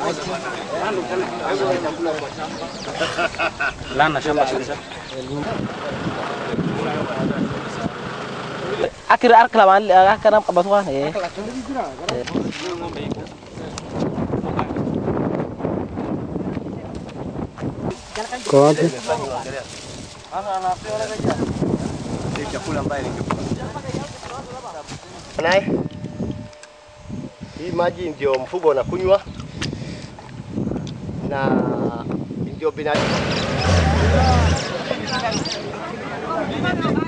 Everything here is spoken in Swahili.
Lana shamba kabisa. Akhir akhir lawan akhir apa batu kan eh. Kwa wapi? Naye hii maji ndio mfugo unakunywa na ndio binadamu